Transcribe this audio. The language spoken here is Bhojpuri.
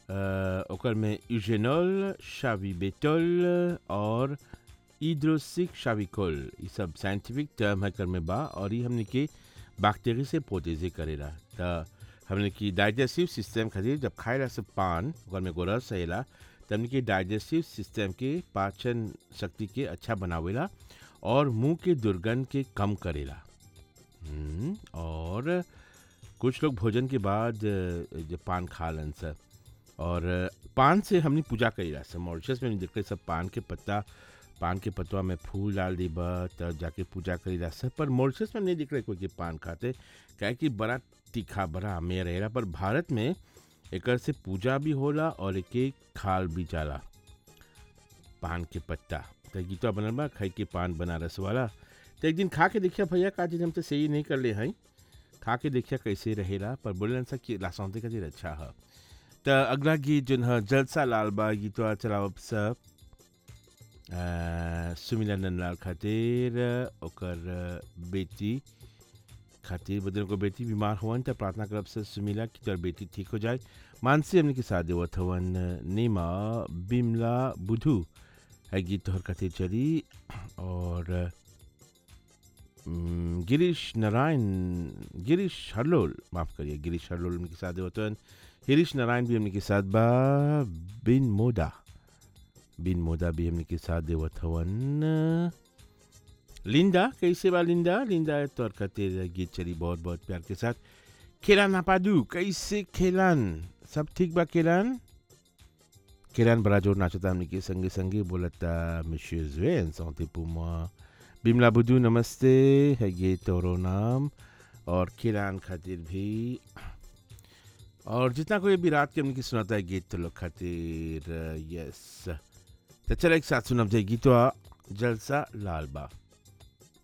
अ, ओकर में यूजेनॉल शाविबेटोल और इड्रोसिक शाविकोल ये सब साइंटिफिक टर्म है कर में बा और ये हमने के बैक्टीरिया से प्रोटेजे करेला त हमने की डाइजेस्टिव सिस्टम खातिर जब खाएला से पान ओकर में एगो रस रहेला त हमने के डाइजेस्टिव सिस्टम के पाचन शक्ति के अच्छा बनावेला और मुंह के दुर्गंध के कम करेला हम्म, और कुछ लोग भोजन के बाद अ, जब पान खा लन सर और अ, पान से हमने पूजा करेला सर मॉरिशस में देखे सब पान के पत्ता पान के पतवा में फूल डाल दीबा तब जाके पूजा करेला सर पर मॉरिशस में नहीं दिख रहा कोई के पान खाते काहे कि बड़ा तीखा बड़ा आमेर रहेला पर भारत में एकर से पूजा भी होला और एके खाल भी जाला पान के पत्ता तो गीतवा बनल बा खाई के पान बनारस वाला तो एक दिन खा के देखिया भैया का चीज हम तो सही नहीं कर ले हैं खा के देखिया कैसे रहेला पर बोले सा कि लासौते का चीज अच्छा है तो अगला गीत जो है जलसा लाल बा गीतवा चलाओ सब अ, सुमिला नंदलाल खातिर ओकर बेटी खातिर बदन को बेटी बीमार हुअन त प्रार्थना करब से सुमिला कि तोर बेटी ठीक हो जाए मानसी हमने के साथ देवत हवन नीमा बिमला बुधू है गीत तोहर खातिर चली और हम्म, गिरीश नारायण गिरीश हरलोल माफ करिए गिरीश हरलोल उनके साथ देवत हवन हिरीश नारायण भी हमने के साथ बा बिन मोदा बिन मोदा भी हमने के साथ देवत हवन लिंदा कैसे बा लिंदा लिंदा तोर खातिर गीत चली बहुत बहुत प्यार के साथ खेलान नापादू कैसे खेलान सब ठीक बा खेलान खेलान बड़ा जोर नाचता हमने के संगे संगे बोलता मिशियर जुएन सौते पुमा बिमला बुद्धू नमस्ते है ये तोरो नाम और खेलान खातिर भी और जितना कोई भी रात के हमने की सुनाता है गीत तो लोग खातिर यस तो चलो एक साथ सुनब जाए गीतवा जलसा लाल बा